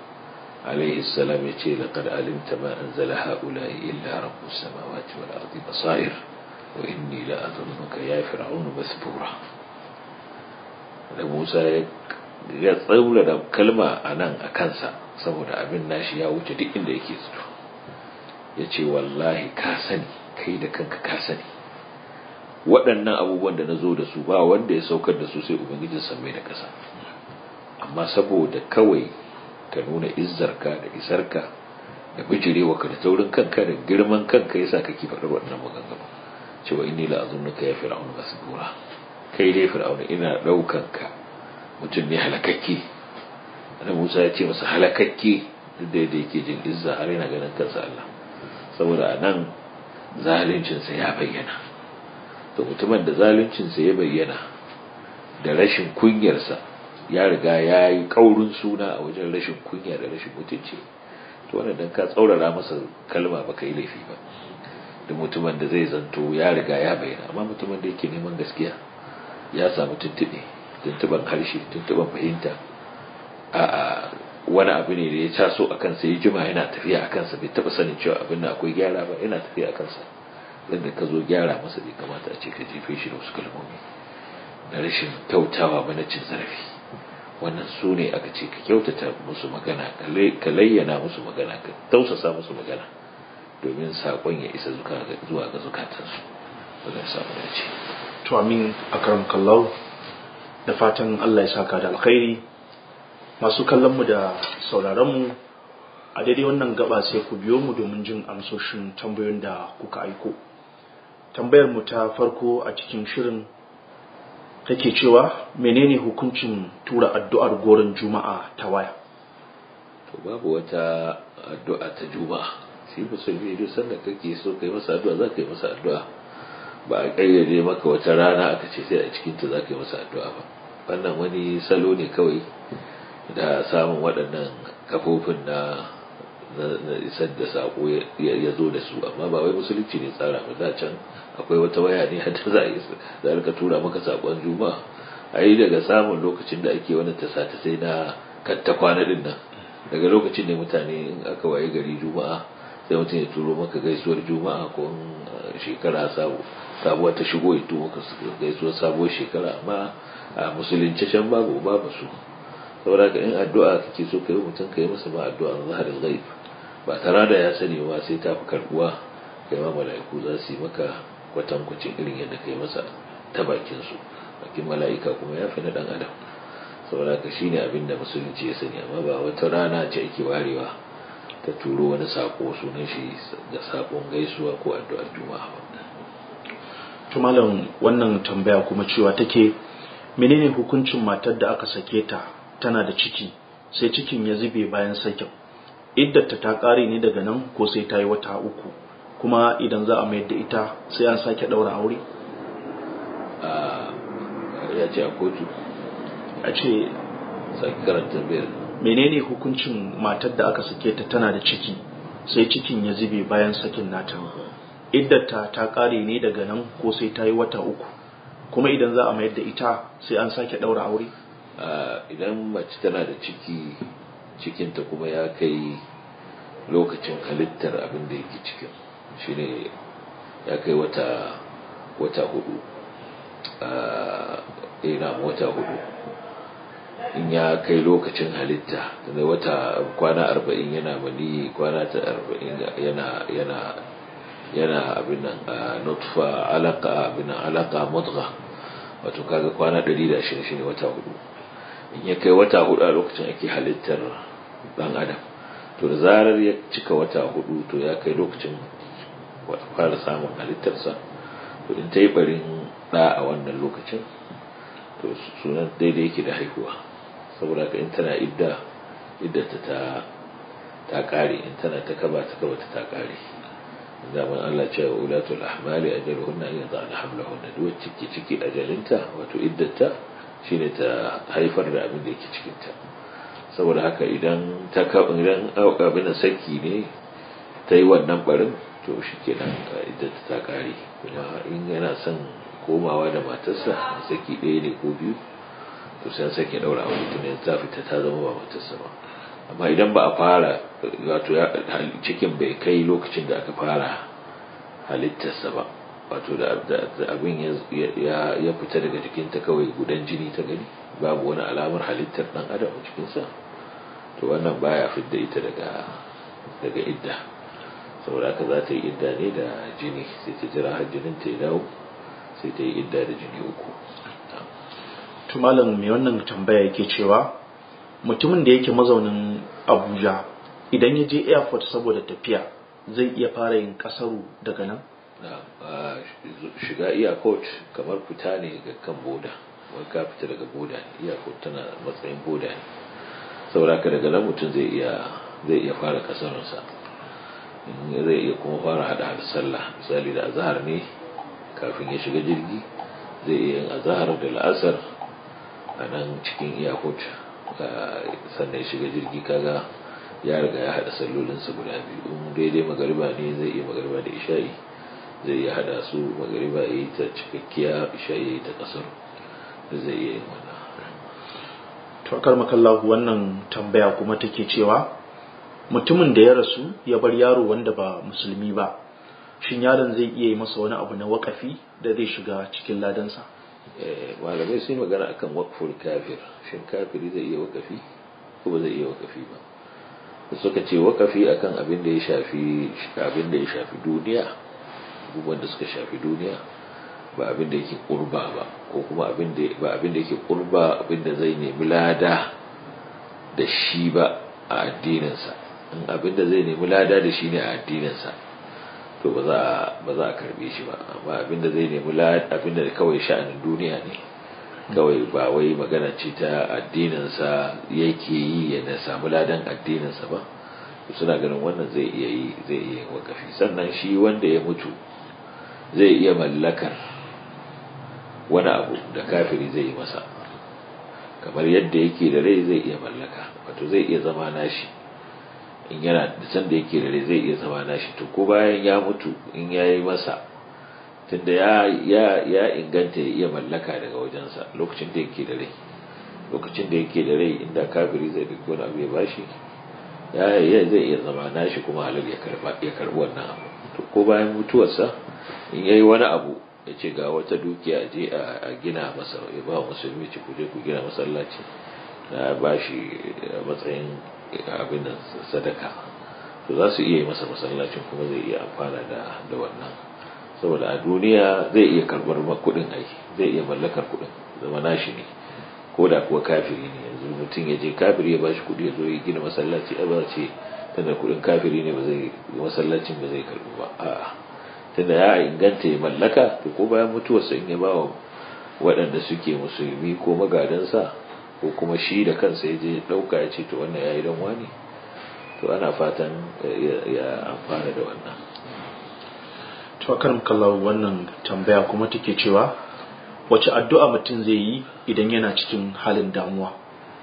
alaihi salam ya ce laqad alimta ma anzala haula'i illa rabbus samawati wal ardi basair wa inni la adhunnuka ya fir'aunu masbura da musa ya tsaula da kalma anan a kansa saboda abin nashi ya wuce duk inda yake zato ya ce wallahi ka sani kai da kanka ka sani waɗannan abubuwan da na zo da su ba wanda ya saukar da su sai ubangijin sammai da ƙasa amma saboda kawai ka nuna izzarka da isarka da bijirewa ka da taurin kanka da girman kanka yasa kake faɗar waɗannan maganganu cewa inni la azunnuka ya fir'aun masbura kai dai fir'aun ina ɗaukan ka mutum ne halakakke annabi Musa ya ce masa halakakke duk da yadda yake jin izza har yana ganin kansa Allah saboda anan zaluncin sa ya bayyana to mutumin da zaluncin sa ya bayyana da rashin kunyarsa ya riga ya yi kaurin suna a wajen rashin kunya da rashin mutunci to wannan dan ka tsaurara masa kalma baka yi laifi ba da mutumin da zai zanto ya riga ya bayyana amma mutumin da yake neman gaskiya ya samu tuntube tuntuban harshe tuntuban fahimta a wani abu ne da ya taso a kansa ya jima yana tafiya a kansa bai taba sanin cewa abin da akwai gyara ba yana tafiya a kansa yadda ka zo gyara masa bai kamata a ce ka jefe shi da wasu kalmomi na rashin kyautawa ba na cin zarafi wannan su ne aka ce ka kyautata musu magana ka layyana musu magana ka tausasa musu magana domin saƙon ya isa zuwa ga zukatansu wajen samu dace to amin akram kallau da fatan Allah ya saka da alkhairi masu kallon mu da sauraron mu a daidai wannan gaba sai ku biyo mu domin jin amsoshin tambayoyin da kuka aiko tambayar mu ta farko a cikin shirin take cewa menene hukuncin tura addu'ar goron juma'a ta waya to babu wata addu'a ta juma'a shi musulmi duk sanda kake so kai masa addu'a za ka yi masa addu'a ba a ƙayyade maka wata rana aka ce sai a cikin ta za ka yi masa addu'a ba wannan wani salo ne kawai da samun waɗannan kafofin na na isar da sako ya zo da su amma ba wai musulunci ne tsara ba da can akwai wata waya ne hadda za a yi za a rika maka sakon juma'a a yi daga samun lokacin da ake wani tasa ta sai na katta kwana din nan daga lokacin ne mutane in aka waye gari juma'a sai mutum ya turo maka gaisuwar juma'a ko shekara sabuwa ta shigo ya turo maka gaisuwar sabuwar shekara amma a musulunci can babu babu su saboda ka in addu'a kake so kai mutum kai masa ba addu'a na zaharin ghaib ba tare da ya sani ba sai ta fi karbuwa kai ma mala'iku za su yi maka kwatankwacin irin yadda kai masa ta bakin su bakin mala'ika kuma ya fi na dan adam saboda ka shine abin da musulunci ya sani amma ba wata rana ce ake warewa ta turo wani sako sunan shi da sakon gaisuwa ko addu'ar juma'a ba to malam wannan tambaya kuma cewa take menene hukuncin matar da aka sake ta tana da ciki sai cikin ya zube bayan sakin iddarta ta ƙare ne daga nan ko sai ta yi wata uku kuma idan za a mayar da ita sai an sake ɗaura aure ya ce a kotu a ce sake karanta biyar menene hukuncin matar da aka sake ta tana da ciki sai cikin ya zube bayan sakin nata iddarta ta ƙare ne daga nan ko sai ta yi wata uku kuma idan za a mayar da ita sai an sake ɗaura aure idan mace tana da ciki cikinta kuma ya kai lokacin halittar abin da yake cikin shine ya kai wata wata hudu ina wata hudu in ya kai lokacin halitta da wata kwana arba'in yana mani kwana ta arba'in yana yana yana abin nan nutfa alaka abin nan alaka mudgha wato kaga kwana 120 shine wata hudu in ya kai wata hudu a lokacin ake halittar dan adam to da zarar ya cika wata hudu to ya kai lokacin fara samun halittarsa to in ta yi barin da a wannan lokacin to sunan daidai yake da haihuwa saboda ka in tana idda iddata ta ta kare in tana ta kaba ta kaba ta kare zaman Allah cewa ulatul ahmali ajaluhunna an yadana hamlahunna duk ciki ciki ajalinta wato iddata shine ta haifar da abin da yake cikin ta saboda haka idan ta idan abin saki ne ta yi wannan barin to shikenan iddata ta kare kuma in yana son komawa da matarsa saki ɗaya ne ko biyu to sai sake daura aure tun ta fita ta zama ba matarsa ba amma idan ba a fara wato cikin bai kai lokacin da aka fara halittarsa ba wato da abin ya fita daga jikinta kawai gudan jini ta gani babu wani alamar halittar dan adam a cikinsa to to wannan baya fidda ita daga daga idda saboda haka za ta yi idda ne da jini sai ta jira har jinin ta ya dawo sai ta yi idda da jini uku to malam mai wannan tambaya yake cewa mutumin da yake mazaunin abuja idan ya je airport saboda tafiya zai iya fara yin kasaru daga nan shiga airport kamar fita ne ga kan boda wani ka fita daga boda ne airport tana matsayin boda ne saboda ka daga nan mutum zai iya zai iya fara kasarunsa zai iya kuma fara hada hada sallah misali da azahar ne kafin ya shiga jirgi zai iya yin azahar da la'asar a nan cikin airport sannan ya shiga jirgi kaga ya riga ya hada sallolinsa guda biyu in daidai magariba ne zai iya magariba da isha'i zai iya hada su magariba ya yi ta cikakkiya isha'i ya yi ta kasar zai iya yin wannan to akar makallahu wannan tambaya kuma take cewa mutumin da ya rasu ya bar yaro wanda ba musulmi ba shin yaron zai iya yi masa wani abu na wakafi da zai shiga cikin ladansa malamai sun magana akan wakful kafir shin kafiri zai iya wakafi ko ba zai iya wakafi ba da suka ce wakafi akan abin da ya shafi abin da ya shafi duniya abubuwan da suka shafi duniya ba abin da yake kurba ba ko kuma abin da ba abin da yake kurba abin da zai nemi lada da shi ba a addininsa in abin da zai nemi lada da shi ne a addininsa to ba za ba za a karbe shi ba amma abin da zai nemi lada abin da kawai sha'anin duniya ne kawai ba wai magana ce ta addininsa yake yi ya na samu ladan addininsa ba suna ganin wannan zai iya yi zai iya wakafi sannan shi wanda ya mutu zai iya mallakar wani abu da kafiri zai yi masa kamar yadda yake da rai zai iya mallaka wato zai iya zama nashi in yana da san da yake da rai zai iya zama nashi to ko bayan ya mutu in ya yi masa tunda ya ya ya inganta ya iya mallaka daga wajensa lokacin da yake da rai lokacin da yake da rai inda kafiri zai dauki wani abu ya bashi ya ya zai iya zama nashi kuma halal ya karba ya karbi wannan abu to ko bayan mutuwarsa in yayi wani abu ya ce ga wata dukiya je a gina masa ya ba musulmi ci kuje ku gina masallaci na ba shi matsayin abin sadaka to za su iya yi masa masallacin kuma zai iya amfana da da wannan saboda a duniya zai iya karbar kudin aiki zai iya mallakar kudin zama nashi ne ko da kuwa kafiri ne yanzu mutum ya je kafiri ya bashi kudi ya zo ya gina masallaci a ba ce tunda kudin kafiri ne ba zai masallacin ba zai karbi ba a'a tunda ya inganta ya mallaka to ko bayan mutuwarsa in ya ba wa waɗanda suke musulmi ko magadansa ko kuma shi da kansa ya je ɗauka ya ce to wannan ya yi don wani to ana fatan ya amfana da wannan to karin kallon wannan tambaya kuma take cewa wace addu'a mutum zai yi idan yana cikin halin damuwa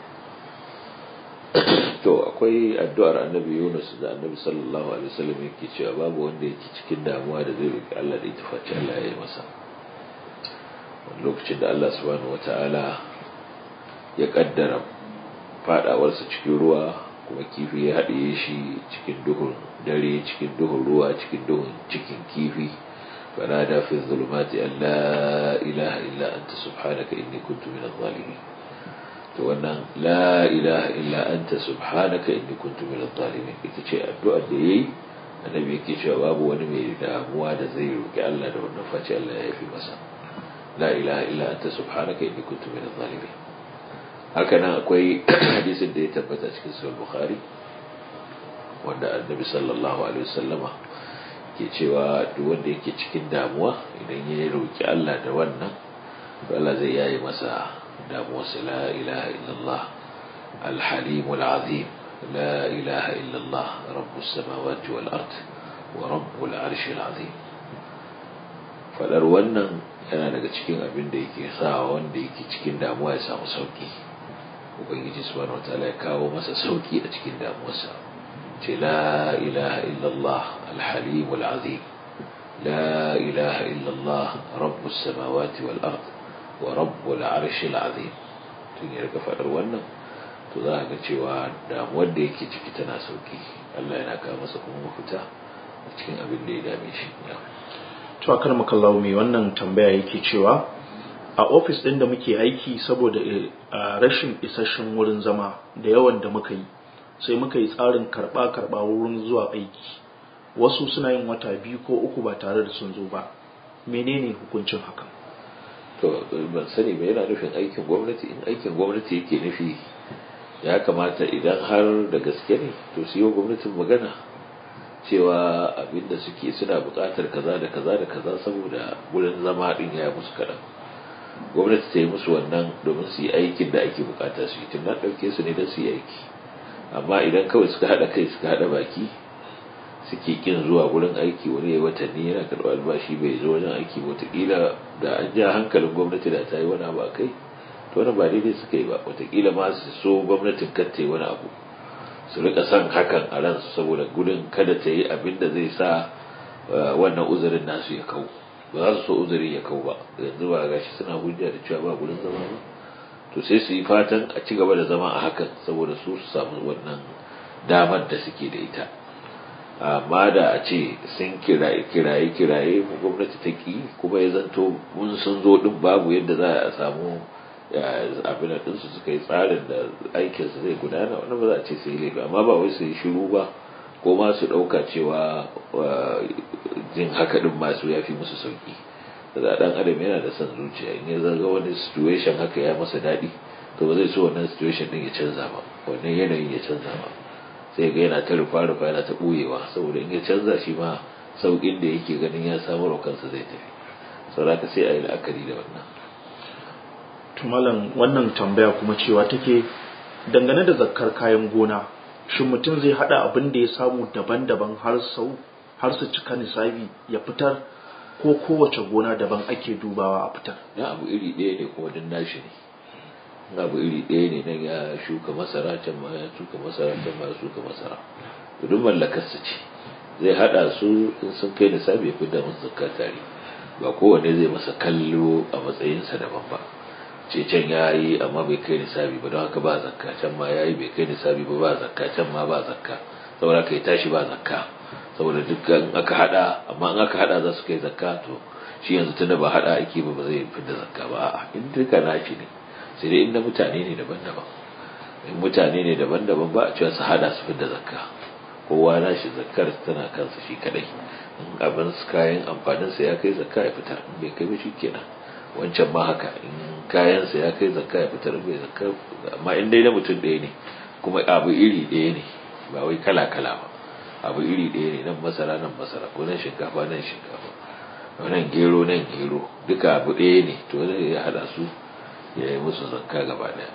to akwai addu'ar annabi Yunus da annabi sallallahu alaihi wasallam yake cewa babu wanda yake cikin damuwa da zai roki Allah da ita face Allah ya yi masa wani lokacin da Allah subhanahu wataala ya kaddara fadawarsa cikin ruwa kuma kifi ya haɗiye shi cikin duhun dare cikin duhun ruwa cikin duhun cikin kifi فنادى في الظلمات أن لا إله إلا أنت سبحانك إني كنت من الظالمين to wannan la ilaha illa anta subhanaka inni kuntu minadh zalimin ita ce addu'ar da yayi annabi yake cewa babu wani mai damuwa da zai roki Allah da wannan face Allah ya yafi masa la ilaha illa anta subhanaka inni kuntu minadh zalimin haka nan akwai hadisin da ya tabbata cikin sahih bukhari wanda annabi sallallahu alaihi wasallama ke cewa duk wanda yake cikin damuwa idan ya roki Allah da wannan to Allah zai yaye masa داموس لا إله إلا الله الحليم العظيم لا إله إلا الله رب السماوات والأرض ورب العرش العظيم fadar wannan yana daga cikin abin da yake sa wanda yake cikin damuwa ya samu sauki ubangiji subhanahu wataala ya kawo masa sauki a cikin damuwarsa ce la ilaha illallah alhalim alazim la ilaha illallah rabbus samawati wal ard wa rabbul arshil azim tun ya rika fadar wannan to za ga cewa damuwar da yake ciki tana sauki Allah yana kawo masa kuma mafita a cikin abin da ya dame shi to akar makallahu mai wannan tambaya yake cewa a ofis ɗin da muke aiki saboda rashin isasshen wurin zama da yawan da muka yi sai muka yi tsarin karɓa karɓa wurin zuwa aiki wasu suna yin wata biyu ko uku ba tare da sun zo ba menene hukuncin hakan to ban sani ba yana nufin aikin gwamnati in aikin gwamnati yake nufi ya kamata idan har da gaske ne to su yi wa gwamnatin magana cewa abinda suke suna buƙatar kaza da kaza da kaza saboda wurin zama din ya musu kaɗan gwamnati ta yi musu wannan domin su yi aikin da ake bukata su yi tun na ɗauke su ne don su yi aiki amma idan kawai suka haɗa kai suka haɗa baki suke kin zuwa wurin aiki wani ya watanni yana karɓar albashi bai zo wajen aiki wataƙila da an ja hankalin gwamnati da ta yi wani abu a kai to wani ba daidai suka yi ba wataƙila ma su so gwamnatin kar ta yi wani abu su rika son hakan a ransu saboda gudun kada ta yi abin da zai sa wannan uzurin nasu ya kau ba za su so uzuri ya kau ba yanzu ba gashi suna hujja da cewa ba gurin zama ba to sai su yi fatan a ci gaba da zama a hakan saboda su su samu wannan damar da suke da ita amma da a ce sun kiraye kiraye kiraye gwamnati ta ki kuma ya zanto mun sun zo din babu yadda za a samu abin da su suka yi tsarin da aikinsu zai gudana wani ba za a ce sai laifi amma ba wai su yi shiru ba ko ma su ɗauka cewa jin haka ɗin masu ya fi musu sauki da ɗan adam yana da son zuciya in ya zaga wani situation haka ya masa daɗi to ba zai so wannan situation ɗin ya canza ba wannan yanayin ya canza ba sai ga yana ta rufa rufa yana ta ɓoyewa saboda in ya canza shi ma sauƙin da yake ganin ya samu kansa zai tafi saboda sai a yi la'akari da wannan tumalan wannan tambaya kuma cewa take dangane da zakkar kayan gona shin mutum zai hada abin da ya samu daban-daban har sau har su cika nisabi ya fitar ko kowace gona daban ake dubawa a fitar na abu iri ɗaya ne kuma din nashi ne abu iri ɗaya ne nan ya shuka masara can ma ya shuka masara can ma ya shuka masara to duk mallakarsa ce zai hada su in sun kai nisabi ya fitar musu zakka tare ba kowanne zai masa kallo a matsayinsa daban ba ce can ya yi amma bai kai nisabi ba don haka ba zakka can ma ya yi bai kai nisabi ba ba zakka can ma ba zakka saboda ka yi tashi ba zakka saboda dukkan aka hada amma in aka hada za su kai zakka to shi yanzu tunda ba hada ake ba ba zai fidda zakka ba a'a in duka nashi ne sai dai in na mutane ne daban-daban in mutane ne daban-daban ba a cewa su hada su fidda zakka kowa nashi zakkar tana kansa shi kadai in abin kayan amfaninsa ya kai zakka ya fitar in bai kai ba shi kenan wancan ma haka in kayansa ya kai zakka ya fitar bai zakka amma in dai na mutum ɗaya ne kuma abu iri ɗaya ne ba wai kala kala ba abu iri ɗaya ne nan masara nan masara ko nan shinkafa nan shinkafa nan gero nan gero duka abu ɗaya ne to zai ya haɗa su ya yi musu zakka gaba ɗaya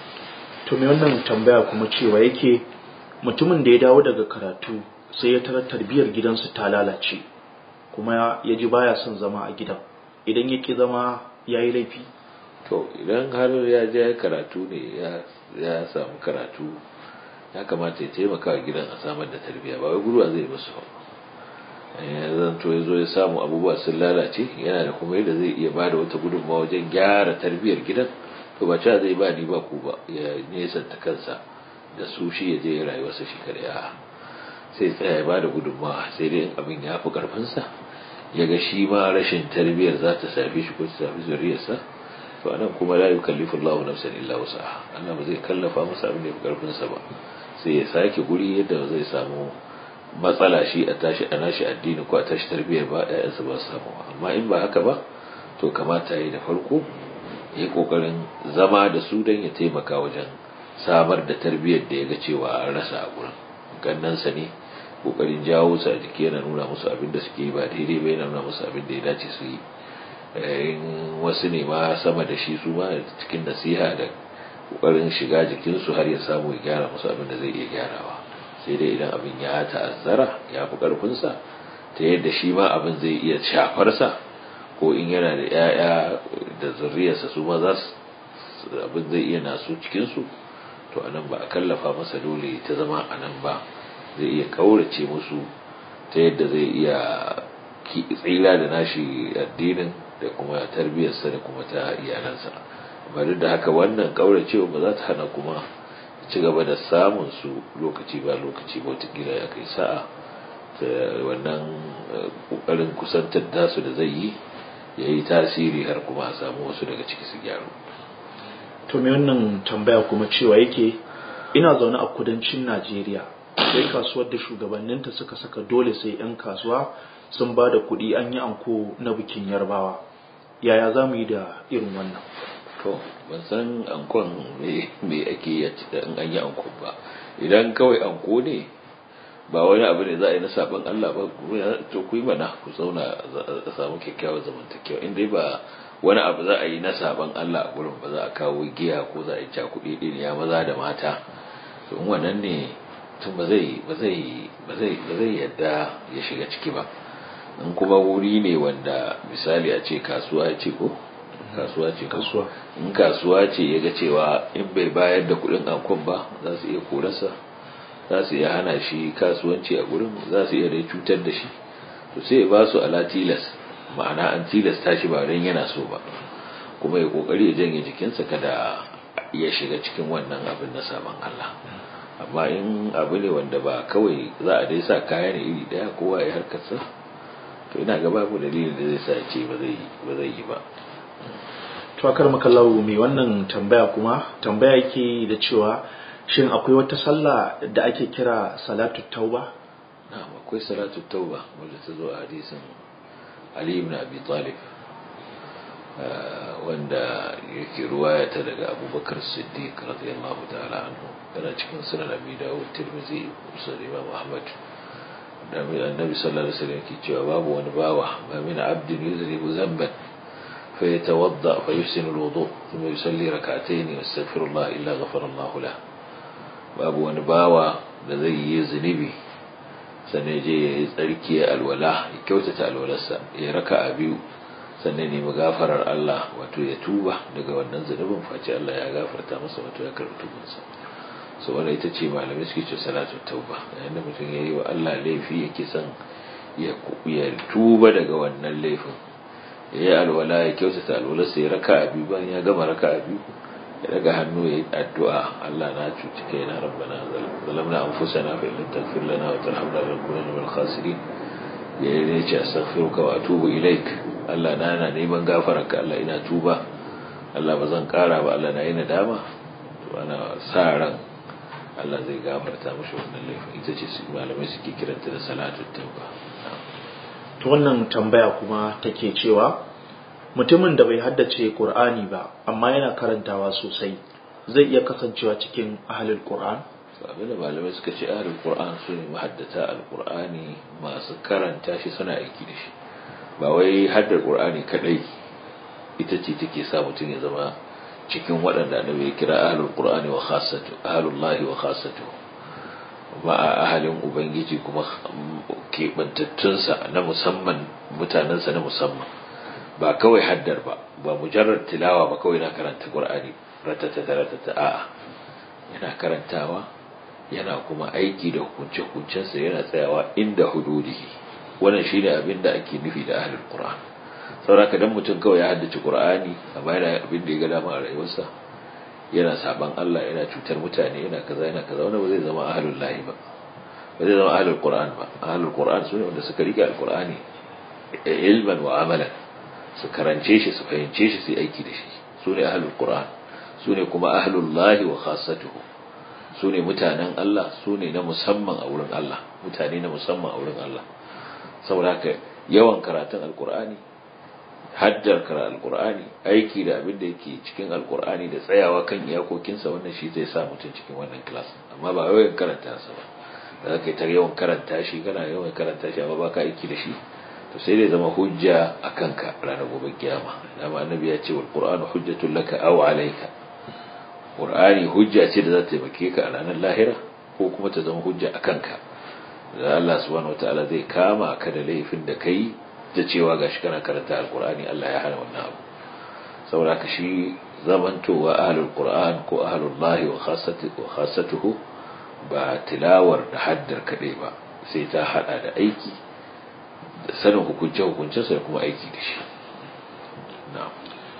to me wannan tambaya kuma cewa yake mutumin da ya dawo daga karatu sai ya tarar tarbiyyar gidansu ta lalace kuma ya ji baya son zama a gidan idan ya ki zama ya yi laifi to idan har ya je karatu ne ya samu karatu ya kamata ya taimaka wa gidan a samar da tarbiyya ba wai guruwa zai musu ba ya zanto ya zo ya samu abubuwa sun lalace yana da kuma yadda zai iya ba da wata gudunmawa wajen gyara tarbiyyar gidan to ba cewa zai ba ni ba ku ba ya nesanta kansa da su shi ya je ya rayuwarsa shi kada ya sai tsaya ya ba da gudunmawa sai dai in abin ya fi karfinsa ya ga shi ma rashin tarbiyyar za ta shafi shi ko ta shafi zuriyarsa to anan kuma la yukallifu Allahu nafsan illa wusaha Allah ba zai kallafa masa abin da ya fi karfinsa ba sai ya sake guri yadda zai samu matsala shi a tashi a nashi addini ko a tashi tarbiyyar ba ƴaƴansa ba su samu amma in ba haka ba to kamata yi da farko ya yi kokarin zama da su don ya taimaka wajen samar da tarbiyyar da ya ga cewa an rasa a gurin gannansa ne kokarin jawo su a jiki yana nuna musu abin da suke yi ba daidai ba yana nuna musu abin da ya dace su yi in wasu ne ma sama da shi su ma cikin nasiha da kokarin shiga jikinsu har ya samu ya gyara musu abin da zai iya gyarawa sai dai idan abin ya ta'azzara ya fi karfinsa ta yadda shi ma abin zai iya shafarsa ko in yana da 'ya'ya da zurriyarsa su ma za su abin zai iya nasu cikinsu to anan ba a kallafa masa dole ta zama a nan ba zai iya kaurace musu ta yadda zai iya tsira da nashi addinin da kuma tarbiyyarsa da kuma ta iyalansa amma duk da haka wannan kauracewa ba za ta hana kuma ci gaba da samun su lokaci ba lokaci ba watakila ya kai sa'a ta wannan kokarin kusantar dasu da zai yi ya yi tasiri har kuma a samu wasu daga ciki su gyaru to me wannan tambaya kuma cewa yake ina zaune a kudancin najeriya sai kasuwar da shugabanninta suka saka dole sai 'yan kasuwa sun ba da kuɗi an yi anko na bikin yarbawa yaya za mu yi da irin wannan to ban san ankon me ake yi in an yi ankon ba idan kawai anko ne ba wani abu ne za a yi na sabon Allah ba to ku yi mana ku zauna a samu kyakkyawar zamantakewa in dai ba wani abu za a yi na sabon Allah a gurin ba za a kawo giya ko za a yi cakuɗi ɗin ya maza da mata to in wannan ne tun ba zai ba zai ba zai ba zai yadda ya shiga ciki ba in kuma wuri ne wanda misali a ce kasuwa ce ko kasuwa ce kasuwa in kasuwa ce ya ga cewa in bai bayar da kuɗin ankon ba za su iya korarsa za su iya hana shi kasuwanci a gurin za su iya dai cutar da shi to sai ya ba su ala tilas ma'ana an tilasta shi ba don yana so ba kuma ya kokari ya janye jikinsa kada ya shiga cikin wannan abin na saman Allah amma in abu ne wanda ba kawai za a dai sa kaya ne iri daya kowa ya harkarsa to ina ga babu dalilin da zai sa ce ba zai yi ba to akar makallahu mai wannan tambaya kuma tambaya yake da cewa shin akwai wata sallah da ake kira salatu tauba na'am akwai salatu tauba wanda ta zo a hadisin Ali ibn Abi Talib wanda yake ruwaya ta daga Abubakar Siddiq radiyallahu ta'ala anhu yana cikin sunan Abi Dawud Tirmidhi Musa Imam Ahmad annabi sallallahu alaihi wasallam yake cewa babu wani bawa ma min abdin yuzribu dhanban فيتوضأ فيحسن الوضوء ثم يصلي ركعتين ويستغفر الله إلا غفر الله له babu wani bawa da zai yi zunubi sannan je ya yi tsarki ya alwala ya kyautata alwalarsa ya raka a biyu sannan nemi gafarar Allah wato ya tuba daga wannan zunubin face Allah ya gafarta masa wato ya karɓi tubansa so wannan ita ce malamai suke ce salatu tauba yayin da mutum ya yi wa Allah laifi yake son ya tuba daga wannan laifin ya yi alwala ya kyautata alwalarsa ya raka a biyu bayan ya gama raka a biyu ya daga hannu ya yi addu'a Allah na cuci kai na rabbana zalamna anfusana fa illam taghfir lana wa tarhamna lanakunanna minal khasirin ya yi ne ce astaghfiruka wa atubu ilaik Allah na na neman gafararka Allah ina tuba Allah ba zan kara ba Allah na yi nadama to ana sa ran Allah zai gafarta mashi wannan laifin ita ce malamai suke kiranta da salatu tauba to wannan tambaya kuma take cewa mutumin da bai haddace Qur'ani ba amma yana karantawa sosai zai iya kasancewa cikin ahlul Qur'an abin da malamai suka ce ahlul Qur'an su ne mahaddata alqur'ani masu karanta shi suna aiki da shi ba wai haddar Qur'ani kadai ita ce take sa mutum ya zama cikin waɗanda annabi ya kira ahlul Qur'ani wa khassatu ahlullahi wa khassatu ba a ahalin ubangiji kuma keɓantattunsa na musamman mutanensa na musamman ba kawai haddar ba ba mujarrar tilawa ba kawai na karanta qur'ani ratatata ratata a'a yana karantawa yana kuma aiki da hukunce hukuncensa yana tsayawa inda hududihi wannan shine abin da ake nufi da ahlul qur'an saboda dan mutum kawai ya haddace qur'ani amma yana abin da ya ga dama a rayuwarsa yana saban Allah yana cutar mutane yana kaza yana kaza wanda ba zai zama ahlul lahi ba ba zai zama ahlul qur'an ba ahlul qur'an sune wanda suka rike alqur'ani ilman wa amalan su karance shi su fahimce shi su aiki da shi sune ahlul qur'an sune kuma ahlul lahi wa khassatuhu sune mutanen Allah sune na musamman a wurin Allah mutane na musamman a wurin Allah saboda haka yawan karatun alqur'ani haddar kara alkur'ani aiki da abin da yake cikin alkur'ani da tsayawa kan iyakokinsa wannan shi zai sa mutum cikin wannan class amma ba yawan karanta sa ba da zaka yi ta yawan karanta shi kana yawan karanta shi amma baka aiki da shi to sai dai zama hujja a kanka ranar gobe kiyama dama annabi ya ce wal qur'anu hujjatul laka aw alayka qur'ani hujja ce da za ta taimake ka a ranar lahira ko kuma ta zama hujja a kanka da Allah subhanahu wataala zai kama ka da laifin da kai da cewa gashi kana karanta alkur'ani Allah ya hana wannan abu saboda ka shi zamantowa ahlul qur'an ko ahlul lahi wa khassatuhu ba tilawar da haddar kadai ba sai ta hada da aiki da sanin hukunce hukuncensa da kuma aiki da shi na'am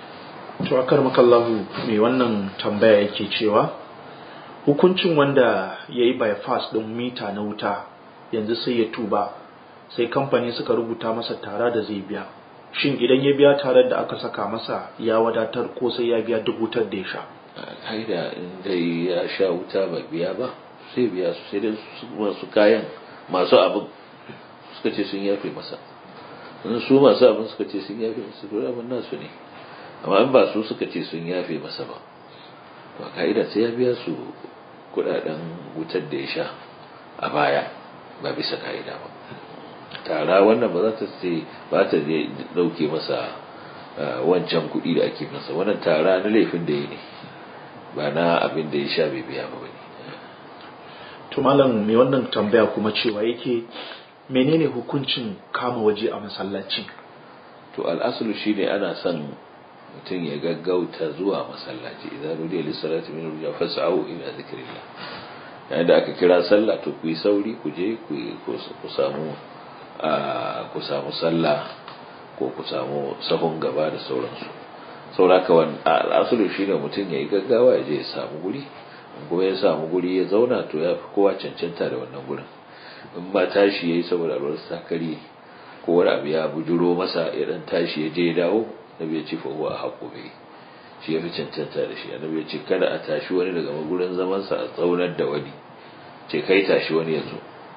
to akar makallahu mai wannan tambaya yake cewa hukuncin wanda ya yi bypass ɗin mita na wuta yanzu sai ya tuba sai kamfani suka rubuta masa tara da zai biya shin idan ya biya tarar da aka saka masa ya wadatar ko sai ya biya duk wutar da ya sha haida in dai ya sha wuta ba biya ba sai biya su sai dai masu kayan masu abin suka ce sun yafe masa in su masu abin suka ce sun yafe masa to abin nasu ne amma in ba su suka ce sun yafe masa ba to ka'ida sai ya biya su kudaden wutar da ya sha a baya ba bisa ka'ida ba tara wannan ba za ta ce ba ta dauke masa wancan kuɗi da ake masa wannan tara na laifin da ya ne ba na abin da ya sha bai biya ba ne to malam mai wannan tambaya kuma cewa yake menene hukuncin kama waje a masallaci to al'asulu shine ana son mutum ya gaggauta zuwa masallaci idan rudiya lissalati min ruja fas'au ila zikrillah yayin da aka kira sallah to ku yi sauri ku je ku samu ku samu sallah ko ku samu sahun gaba da sauransu sauraka wani al'asulu shine mutum ya yi gaggawa ya je ya samu guri kuma ya samu guri ya zauna to ya fi kowa cancanta da wannan gurin in ba tashi ya yi saboda ruwan sakari ko wani abu ya bujuro masa ya dan tashi ya je ya dawo nabi ya ce fa huwa haqqu bi shi ya fi cancanta da shi annabi ya ce kada a tashi wani daga magurin zaman sa a tsaunar da wani ce kai tashi wani ya zo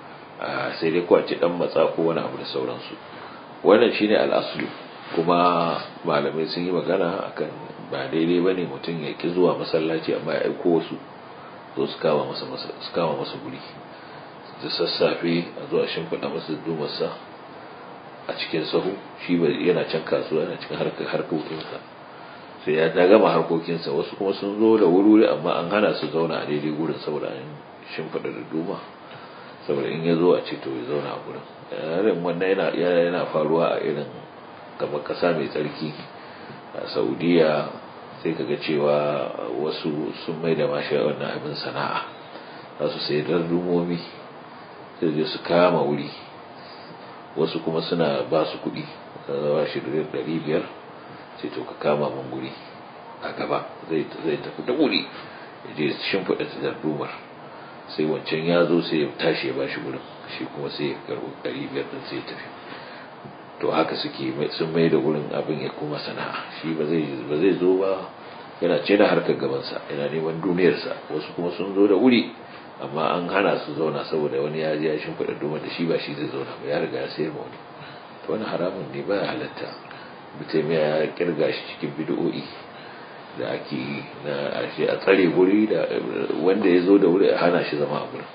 sai dai kwace dan matsa ko wani abu da sauransu wannan shine al'aslu kuma malamai sun yi magana akan ba daidai bane mutum ya ki zuwa masallaci amma ya aiko wasu zo su kama masa su kama masa guri da sassafe a zuwa shimfiɗa masa dumarsa a cikin sahu shi yana can kasuwa yana cikin harkokinsa sai ya ta gama harkokinsa wasu kuma sun zo da wuri amma an hana su zauna a daidai gurin saboda an shimfiɗa da duma saboda in ya zo a ce to ya zauna a gurin yarin wannan yana faruwa a irin kamar ƙasa mai tsarki a saudiya sai kaga cewa wasu sun mai da mashi wannan abin sana'a za su sai dumomi sai je su kama wuri wasu kuma suna ba su kuɗi zawa shi ɗari biyar sai to ka kama mun guri a gaba zai tafi da wuri ya je shimfiɗa ta dardumar sai wancan ya zo sai ya tashi ya ba shi gurin shi kuma sai ya karɓi ɗari biyar ɗin sai ya tafi to haka suke sun mai da gurin abin ya kuma sana'a shi ba zai zo ba yana ce na harkar gabansa yana neman duniyarsa wasu kuma sun zo da wuri amma an hana su zauna saboda wani ya ji ya shimfiɗa duma da shi ba shi zai zauna ba ya riga ya sayar ma wani to wani haramun ne ba ya halatta mutum ya kirga shi cikin bid'o'i da ake yi na ashe a tsare guri da wanda ya zo da wuri a hana shi zama a gurin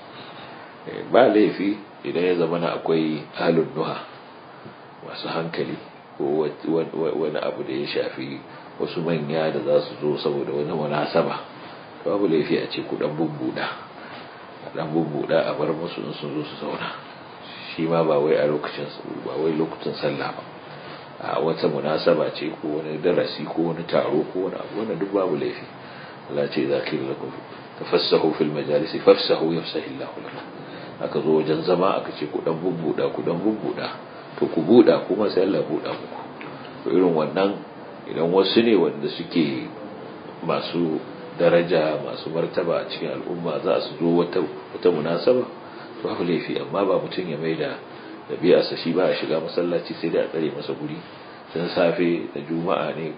ba laifi idan ya zama na akwai halin nuha masu hankali ko wani abu da ya shafi wasu manya da za su zo saboda wani munasaba babu laifi a ce ku dan bubbuda a dan bubbuda a bar musu in sun zo su zauna shi ma ba wai a lokacin ba wai lokacin sallah ba a wata munasaba ce ko wani darasi ko wani taro ko wani abu wannan duk babu laifi Allah ce za ka yi lakum tafassahu fil majalisi fafsahu yafsahillahu lakum aka zo wajen zama aka ce ku dan bubbuda ku dan bubbuda to ku buda kuma sai Allah buda muku to irin wannan idan wasu ne wanda suke masu daraja masu martaba a cikin al'umma za su zo wata wata munasaba to babu laifi amma ba mutum ya maida ɗabi'arsa shi ba a shiga masallaci sai da a tsare masa guri sun safe da juma'a ne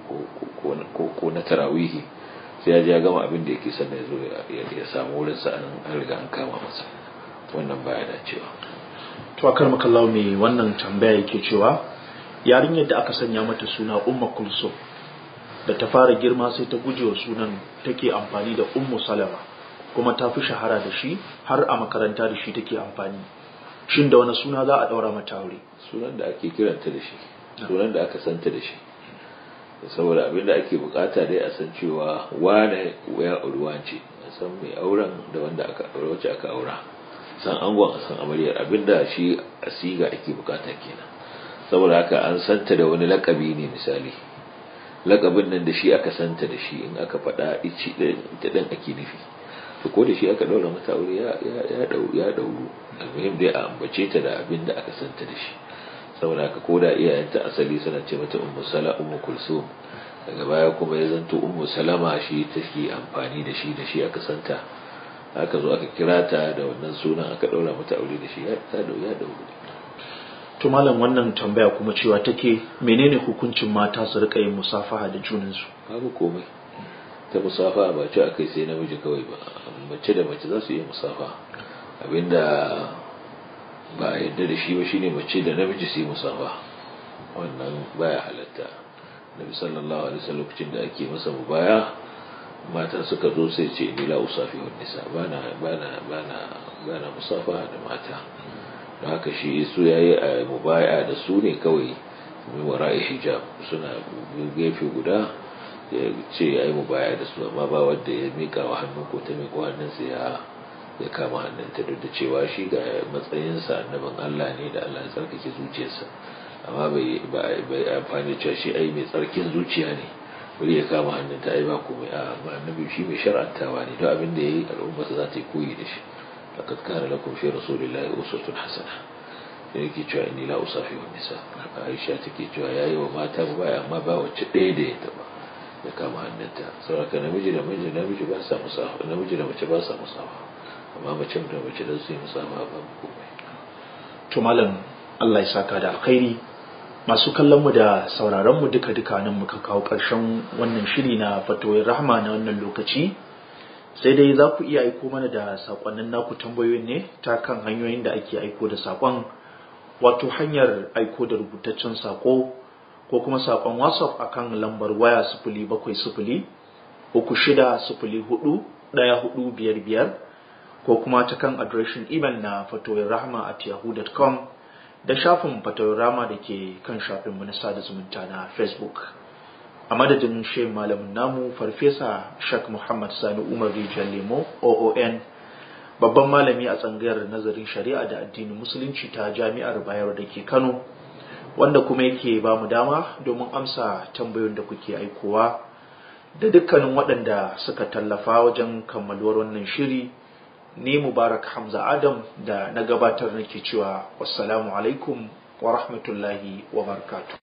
ko na tarawihi sai ya ji ya gama abin da yake sannan ya zo ya samu wurin sa an riga an kama masa wannan baya dacewa to akar makallawa mai wannan tambaya yake cewa yarinyar da aka sanya mata suna umma kulso da ta fara girma sai ta guje wa sunan take amfani da ummu salama kuma ta fi shahara da shi har a makaranta da shi take amfani shin da wani suna za a daura mata aure sunan da ake kiranta da shi sunan da aka santa da shi saboda abin da ake bukata dai a san cewa wane ya auruwa ce a san mai auren da wanda aka aure wacce aka aura san angon a san amaryar abin da shi a siga ake bukata kenan saboda haka an santa da wani lakabi ne misali lakabin nan da shi aka santa da shi in aka faɗa ici da ɗan ake nufi to ko da shi aka ɗaura mata aure ya ɗauru ya ɗauru almuhim dai a ambace ta da abin da aka santa da shi saboda haka ko da iyayenta asali suna ce mata ummu sala ummu kulsum daga baya kuma ya zanto ummu salama shi take amfani da shi da shi aka santa aka zo aka kira ta da wannan sunan aka ɗaura mata aure da shi ya ɗauru ya ɗauru to malam wannan tambaya kuma cewa take menene hukuncin mata su rika yin musafaha da junansu babu komai ta musafa ba ce akai sai namiji kawai ba mace da mace za su iya musafa abinda ba a yadda da shi ba shine mace da namiji su yi musafa wannan baya halatta nabi sallallahu alaihi wasallam lokacin da ake masa mubaya mata suka zo sai ce ni la usafi wa nisa bana bana bana bana musafa da mata don haka shi su yayi a mubaya da su ne kawai mai wara'i hijab suna gefe guda ya ce ya yi mubaya da su amma ba wanda ya mika wa hannu ko ta mika hannunsa ya ya kama hannunta duk da cewa shi ga matsayinsa annabin Allah ne da Allah ya tsarkake zuciyarsa amma bai bai amfani cewa shi ai mai tsarkin zuciya ne bari ya kama hannunta ai ba komai a amma annabi shi mai shar'antawa ne don abin da yayi al'umma za ta yi koyi da shi laqad kana lakum fi rasulillahi uswatun hasana sai yake cewa inni la usafi wa nisa Aisha take cewa yayi wa mata baya amma ba wacce ɗaya da ya taba ya kama hannunta saboda namiji da miji namiji ba sa musafa namiji da mace ba sa musafa amma mace da mace da su yi musafa ba komai to malam Allah ya saka da alkhairi masu kallon mu da sauraron mu duka duka nan muka kawo ƙarshen wannan shiri na fatoyin rahma na wannan lokaci sai dai za ku iya aiko mana da sakonnin naku tambayoyin ne ta kan hanyoyin da ake aiko da sakon wato hanyar aiko da rubutaccen sako ko kuma sakon whatsapp akan lambar waya sifili bakwai sifili uku shida sifili hudu ɗaya hudu biyar biyar ko kuma ta kan adireshin imel na fatoyin rahma at yahoo.com da shafin fatoyin rahma da ke kan shafin mu na sada zumunta na facebook a madadin shi malamin namu farfesa shak muhammad sani umar rijiyar lemo oon babban malami a tsangayar nazarin shari'a da addinin musulunci ta jami'ar bayero da ke kano wanda kuma yake ba mu dama domin amsa tambayoyin da kuke aikowa da dukkanin waɗanda suka tallafa wajen kammaluwar wannan shiri ni mubarak hamza adam da na gabatar nake cewa wassalamu alaikum wa rahmatullahi wa barakatuh